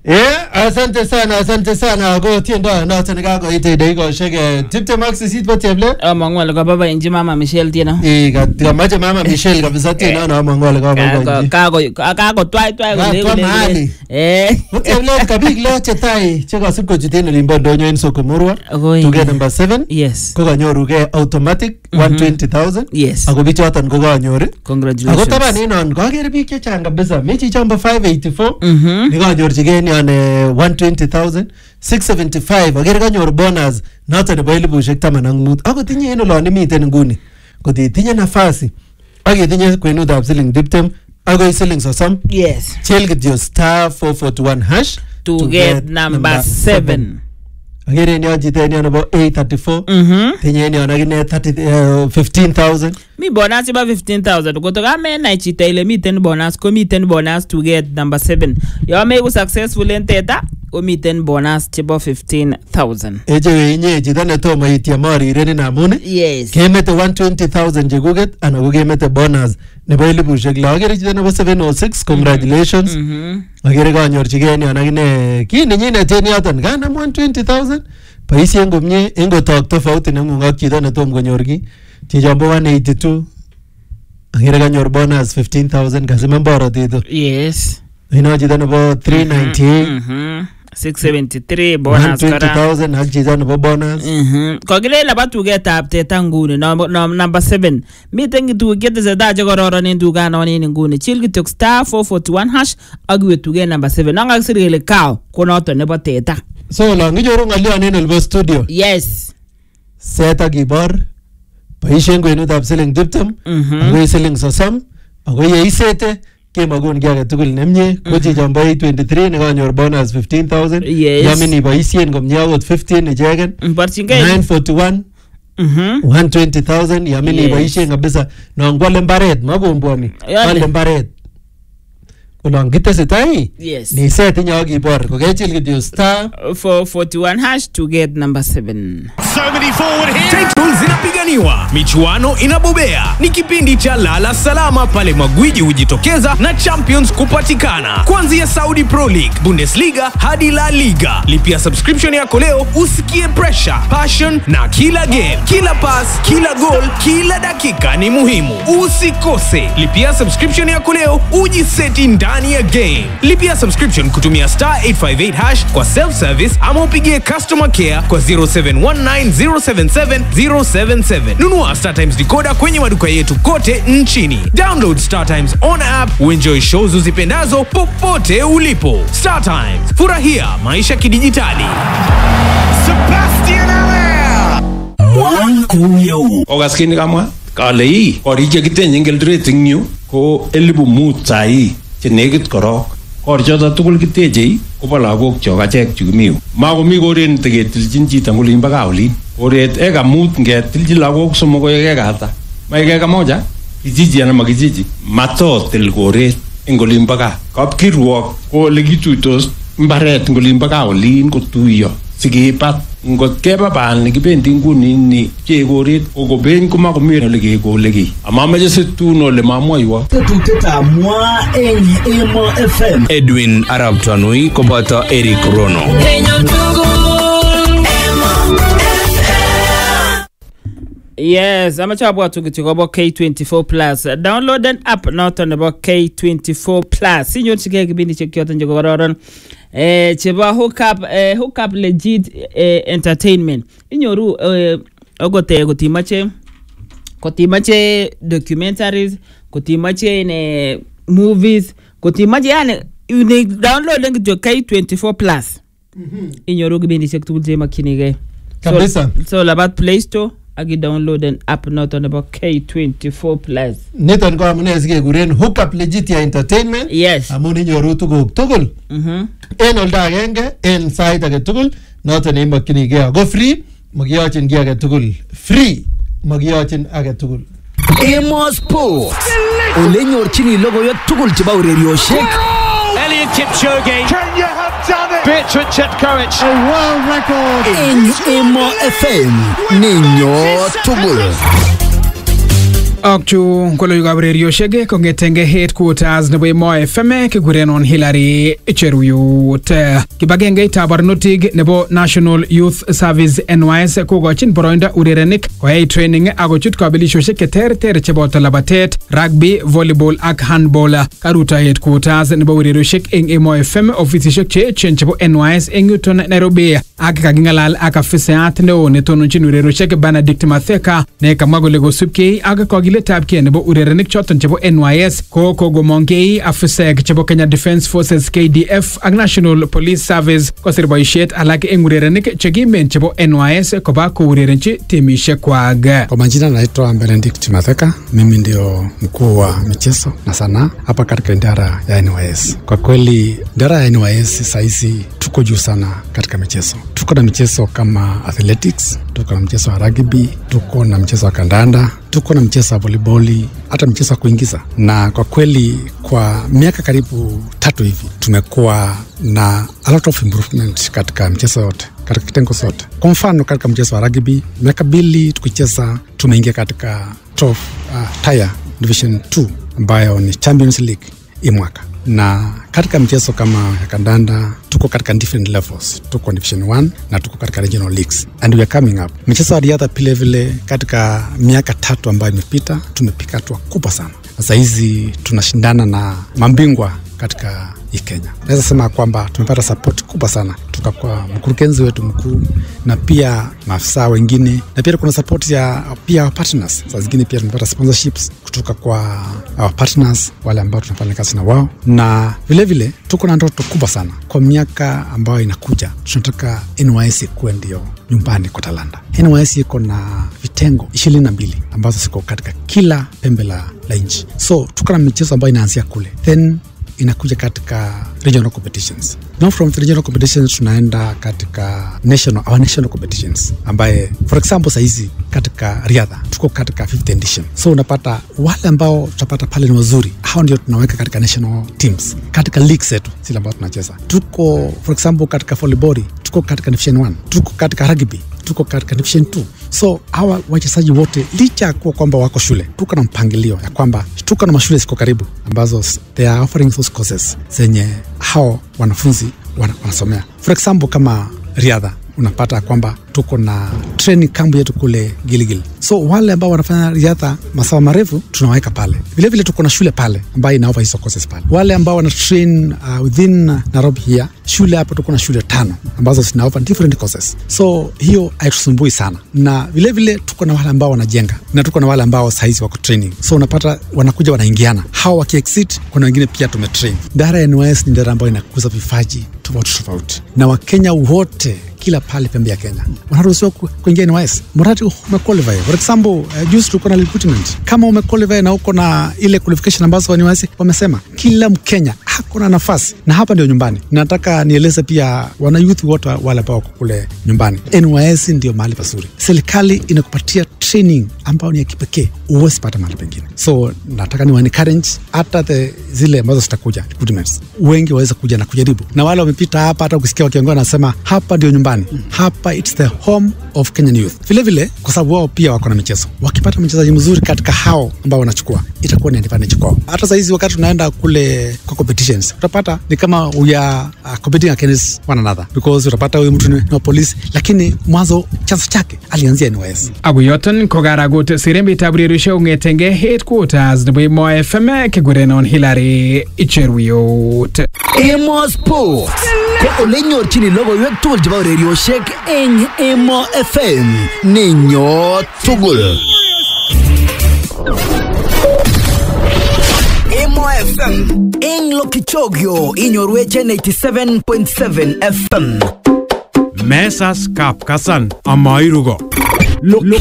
Eh, asante sana, asante sana. Ako tiendo noton nekakoit dakikoshek eh, tiptem ak sisit bo Cheplet. amang'u ale kaboiboenchi mama Michelle tieno Eh, kat- kamache mama Michelle kabisa tiendo no amang'u ale kaboiboenchi. kakotwaitwai Kakwa mahali. Bo Cheplet kabik lo chetai chekasib kochut en olimbo ndonyo en Soko Murwa. Tuget number 7 yes ko kanyorugei automatic 120,000 yes ako bichoton ko kanyor ako congratulations taban en non kakere biik chechang kabisa mi chichon bo 584 Mhm. nekanyorchigei en yon eh, 120,000 675 akere kanyor bonus noton nebo elibushek taman ak mut akot inye en olon imiten nguni kot itinye nafasi ak itinye kwenutab siling tiptem akoi siling sosom yes chel kityo star 441 hash to get number seven akere en yon chito en yon nebo 834 Mhm. tinye en yon akine 30, eh, 15000 mi bonus chebo 15000 koto kamenai chito ile miten bonus komiten bonus to get number 7 yo meku successful en teta komiten bonus chebo 15000 echewe inye chito netomo ityem orirenin amun yes kemete 120000 chekuket anan ko kemete bonus nebo elibushek lo akere chito nebo 706 congratulations Mhm. akere kanyorchigei en yon akine kii nenyinet en yoton kanam 120000 boisien komie en kotok tofauti neng'ung ak chito netom konyor ki chichon bo 182 akere kanyor bonus 15000 kasimen borotet yes ino chito nebo 398 Mhm. 673 bonus kora 120000 ak chito nebo bonus Mhm. kokile laba tugetab teta nguni nom- nom- number 7 miten tuguk chetesetai chekororon en tuganon en nguni chil kityok star 441 hash ak iwe tuget number 7 non kakisir kele cow ko noton nebo teta so olon kinyoru ng'olyon en olbo studio yes set ak ibor boisien kwenutab siling tiptem Mhm. akoi siling sosom ako yeisete kemakun ki age tugul nemie ko chichon bo 823 nekanyor bonus 15000 Yes. yamin iboisien komie akot 15 icheken borchingei 941 Mhm. 120000 yamin Yes. iboisien kabisa non kwale mbaret makombwoni Yale. kwale mbaret olon kitesetai yes niset inye ak ibor kokechil kityo star 441 hash to get number 7 So many forward here. Titles zinapiganiwa, michuano inabobea. Ni kipindi cha lala salama pale magwiji hujitokeza na champions kupatikana, kuanzia Saudi Pro League, Bundesliga hadi La Liga. Lipia subscription yako leo usikie pressure, passion na kila game, kila pass, kila goal, kila dakika ni muhimu. Usikose, lipia subscription yako leo ujiseti ndani ya game. Lipia subscription kutumia star 858 hash kwa self service ama upigie customer care kwa 0719077077. Nunua Star Times decoder kwenye maduka yetu kote nchini. Download Star Times on app uenjoy shows uzipendazo popote ulipo. Star Times, furahia maisha kidijitali. Sebastian Allaire. okas kit nekamwa kale ii korik chekitenye eng Eldoret eng yu ko elibu mut sai chenekit korok korichoto tugul kitechei kobo lagok chok achek chukimi yu makomi koret niteketilchin chito eng olinbo gaa olin koret eka mut ngetilchi lagok somok koek eka ata maek eka moja kijiji anan makijiji matotil koret eng olinbo gaa kapkirwok ko ole kituitos mbaret eng olinbo gaa olin kotuiyo sikibat ngot keba bal nekibendi nguni ni pchee koret kokobeny komakomi ole kekole kiy amameche situn ole mamwoiwo tetutietab mwa eng Emo FM edwin arab tanui koboto eric rono yes amache abwatu kityo kobo k24 plus downloaden app noton nebo k24 plus inyorchigei kipindishek choton chekororon eh, chebo hookup, eh, hookup legit eh, entertainment inyoru eh, okot eh, kotimache kotimache documentaries kotimache ine movies kotimache yani ini downloaden kityo k24 plus inyoru kipindishek tugul chemakchinigei Kabisa. so, so labat play store ak idownloaden app noton nebo k24 plus niton ko amune sikekuren hookup legitia entertainment yes amun inyoru tuguk tugul Mhm. en oldo agenge en sait age tugul noton neimokyinigei ako free makiyochin ki age tugul free makiyochin age tugul Emo Sport ole nyorchini logoiwek tugul chebo urerioshek Elliot Kipchoge. Can you have done it? Bertrand Chetkovich. A world record. eng Emo FM ninyo tugul ak chu ko logoiwekab urerioshek kong'etenge headquarters nebo Emo FM kikurenon Hillary Cheruyut. Kibagengeitab barnotik nebo National Youth Service NYS kokochin boroindo urerenik koyai training akochut kabelisiosiek cheterter cheboto labatet, rugby, volleyball ak handball. Karuto headquarters nebo urerioshek eng Emo FM ofisisiek cheechen chebo NYS eng yuton Nairobi ak kaking'alal ak afisayat neo netononjin urerioshek Benedict Matheka ne kamwa kole kosubkei ak kakiletabkei nebo urerenik choton chebo NYS ko kogomongkei afisaek chebo Kenya Defence Forces KDF ak National Police Service kosir boisiet alak eng urerenik chekimen chebo NYS koba kourerenchi timishek kwak. Kwa majina naitwa Benedict Matheka, mimi ndio mkuu wa michezo na sanaa hapa katika idara ya NYS. Kwa kweli idara ya NYS sahizi tuko juu sana katika michezo. Tuko na michezo kama athletics, tuko na mchezo wa rugby, tuko na mchezo wa kandanda, tuko na mchezo wa voliboli, hata mchezo wa kuingiza. Na kwa kweli kwa miaka karibu tatu hivi tumekuwa na a lot of improvement katika mchezo yote katika kitengo zote. Kwa mfano katika mchezo wa rugby, miaka mbili tukicheza, tumeingia katika top uh, tier division 2 ambayo ni Champions League hii mwaka na katika mchezo kama ya kandanda tuko katika different levels, tuko division 1 na tuko katika regional leagues and we are coming up. Michezo ya riadha vile vile, katika miaka tatu ambayo imepita tumepika hatua kubwa sana, na saa hizi tunashindana na mabingwa katika hii Kenya. Naweza sema kwamba tumepata support kubwa sana kutoka kwa mkurugenzi wetu mkuu na pia maafisa wengine, na pia kuna support ya pia our partners. Saa zingine pia tumepata sponsorships kutoka kwa our partners wale ambao tunafanya kazi na wao, na vilevile vile, tuko na ndoto kubwa sana kwa miaka ambayo inakuja. Tunataka NYS ikuwe ndio nyumbani kwa talanta. NYS iko na vitengo ishirini na mbili ambazo ziko katika kila pembe la, la nchi, so tuko na michezo ambayo inaanzia kule then inakuja katika regional competitions. Now from the regional competitions tunaenda katika national, our national competitions ambaye for example sahizi katika riadha tuko katika 5th edition, so unapata wale ambao tutapata pale ni wazuri, hao ndio tunaweka katika national teams katika league zetu zile ambao tunacheza. Tuko for example katika volleyball tuko katika division 1, tuko katika rugby tuko katika division 2 so hawa wachezaji wote licha ya kuwa kwamba wako shule tuko na mpangilio ya kwamba tuko na mashule ziko karibu ambazo they are offering those courses zenye hao wanafunzi wana, wanasomea for example kama riadha unapata kwamba tuko na training camp yetu kule Giligili. So wale ambao wanafanya riadha masafa marefu tunaweka pale. Vilevile tuko na shule pale ambayo inaofa hizo courses pale. Wale ambao wana train uh, within Nairobi here, shule hapo tuko na shule tano ambazo zinaofa different courses. So hiyo haitusumbui sana, na vilevile tuko na wale ambao wanajenga na tuko na wale ambao saizi wako training. So unapata wanakuja wanaingiana, hao wakiexit, kuna wengine pia tumetrain. Idara ya NYS ni idara ambayo inakuza vipaji tofauti tofauti, na Wakenya wote kila pale pembe ya Kenya wanaruhusiwa kuingia NYS mradi umequalify. For example, uh, juzi tulikuwa na recruitment. Kama umequalify na uko na ile qualification ambazo NYS wamesema kila Mkenya hako na nafasi, na hapa ndio nyumbani. Nataka nieleze pia wana youth wote wale ambao wako kule nyumbani, NYS ndio mahali pazuri. Serikali inakupatia training ambayo ni ya kipekee, huwezi pata mahali pengine. So nataka ni encourage hata the zile ambazo zitakuja recruitments, wengi waweze kuja na kujaribu, na wale wamepita hapa, hata ukisikia wakiongea wanasema hapa ndio nyumbani hapa it's the home of Kenyan youth. Vilevile kwa sababu wao pia wako na michezo, wakipata mchezaji mzuri katika hao ambao wanachukua itakuwa ni advantage kwao. Hata sahizi wakati tunaenda kule kwa competitions, utapata ni kama we are uh, competing against one another because utapata huyu mtu ni wa polisi, lakini mwanzo chanzo chake alianzia NYS. Ako yoton ko karagut sirembetab urerioshek kong'etenge headquarters nebo Emo FM kikurenon Hillary Icheruyot. Emo Sport ko ole nyorchini logoiwek tugul chebo urerioshek eng Emo FM nenyo tugul. Emo FM eng Lokichogyo inyorwech en 87.7 FM. Mesas Kapkasan amairugo. Lo- lo-